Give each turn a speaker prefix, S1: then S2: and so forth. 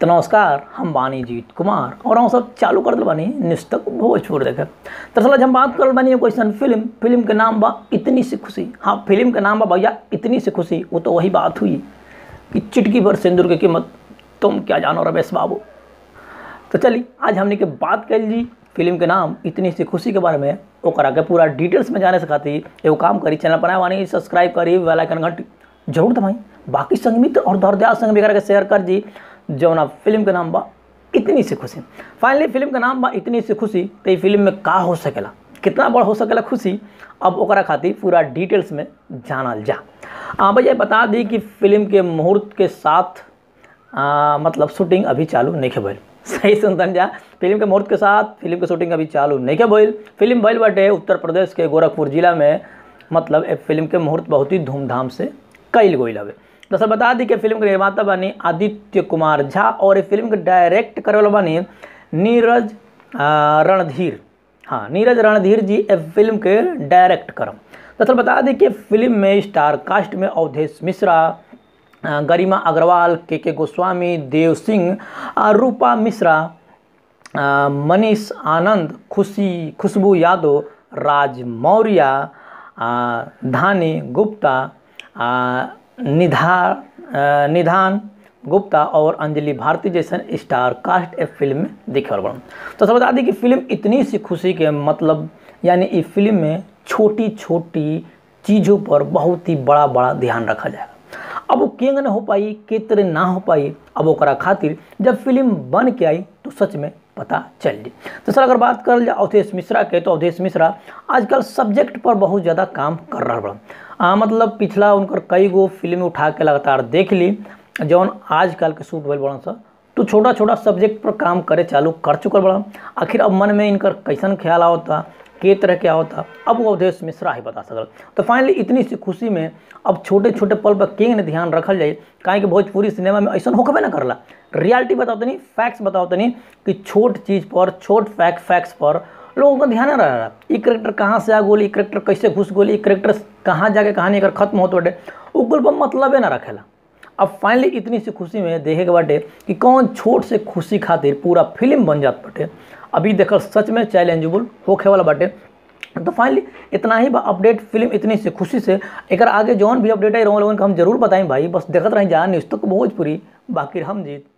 S1: तो नमस्कार हम बानी जीत कुमार और हम सब चालू कर दिल बानी निस्तक भोजपुर देखे दरअसल आज हम बात करल बानी एगो ऐसन फिल्म फिल्म के नाम बा इतनी सी खुशी हाँ फिल्म के नाम बा भैया इतनी सी खुशी वो तो वही बात हुई कि चिटकी भर सिंदूर की कीमत तुम क्या जानो रमेश बाबू तो चलिए आज हमने के बात कर जी फिल्म के नाम इतनी सी खुशी के बारे में ओकरा के पूरा डिटेल्स में जाने से खातिर एगो काम करी चैनल पर वानी सब्सक्राइब करी बेल आइकन घंटी जरूर दबाई बाकी संग मित्र और दर्दयाल संग भी करा के शेयर कर जी जौना फिल्म के नाम बा इतनी सी खुशी फाइनली फिल्म के नाम बा इतनी सी खुशी तो ये फिल्म में का हो सकेला कितना बड़ हो सकेला खुशी अब ओकरा खातिर पूरा डिटेल्स में जानल जा आ भैया बता दी कि फिल्म के मुहूर्त के साथ आ, मतलब शूटिंग अभी चालू नहीं भइल सही सुनतन जा फिल्म के मुहूर्त के साथ फिल्म के शूटिंग अभी चालू नहीं के भइल फिल्म भइल बाटे उत्तर प्रदेश के गोरखपुर जिला में मतलब ए फिल्म के मुहूर्त बहुत ही धूमधाम से कईल गई हवे दरअसल बता दी कि फिल्म के निर्माता बनी आदित्य कुमार झा और ये फिल्म के डायरेक्ट करे वाला बनी नीरज आ, रणधीर हाँ नीरज रणधीर जी ए फिल्म के डायरेक्ट करम दरअसल बता दी कि फिल्म में स्टार कास्ट में अवधेश मिश्रा आ, गरिमा अग्रवाल के के गोस्वामी देव सिंह आ, रूपा मिश्रा आ, मनीष आनंद खुशी खुशबू यादव राज मौर्य आ, धानी गुप्ता आ, निधा आ, निधान गुप्ता और अंजलि भारती जैसन स्टार कास्ट ए फिल्म में दिखे बड़ा तो सब बता दी कि फिल्म इतनी सी खुशी के मतलब यानी इस फिल्म में छोटी छोटी चीज़ों पर बहुत ही बड़ा बड़ा ध्यान रखा जाएगा अब वो केंग न हो पाई के तरह ना हो पाई अब ओकरा खातिर जब फिल्म बन के आई तो सच में पता चल जी तो सर अगर बात कर जाए अवधेश मिश्रा के तो अवधेश मिश्रा आजकल सब्जेक्ट पर बहुत ज़्यादा काम कर रहा बड़ा आ, मतलब पिछला उनकर कई गो फिल्म उठा के लगातार देख ली जौन आजकल के शूट भइल बड़ा सा तो छोटा छोटा सब्जेक्ट पर काम करे चालू कर चुकल बड़ा आखिर अब मन में इनकर कैसन ख्याल आवता के तरह क्या होता अब वो अवधेश मिश्रा ही बता सकल तो फाइनली इतनी सी खुशी में अब छोटे छोटे पल पर केंग ने ध्यान रखल जाए काहे कि भोजपुरी सिनेमा में ऐसा होकबे ना करला रियलिटी बताओ तनी फैक्ट्स बताओ तनी कि छोट चीज़ पर छोट फैक्ट फैक्ट्स पर लोगों का ध्यान रह रहा ये करेक्टर कहाँ से आ गोली करेक्टर कैसे घुस गोली करेक्टर कहाँ जाके कहानी अगर खत्म होते बाटे वो कुल पर मतलबे ना रखेला अब फाइनली इतनी सी खुशी में देखे के बाटे कि कौन छोट से खुशी खातिर पूरा फिल्म बन जात बाटे अभी देखल सच में चैलेंजेबल होखे वाला बाटे तो फाइनली इतना ही अपडेट फिल्म इतनी सी खुशी से एक आगे जौन भी अपडेट आई रहा लोगन हम जरूर बताएं भाई बस देखते रहें जहाँ न्यूज़ तक भोजपुरी बाकी हम जीत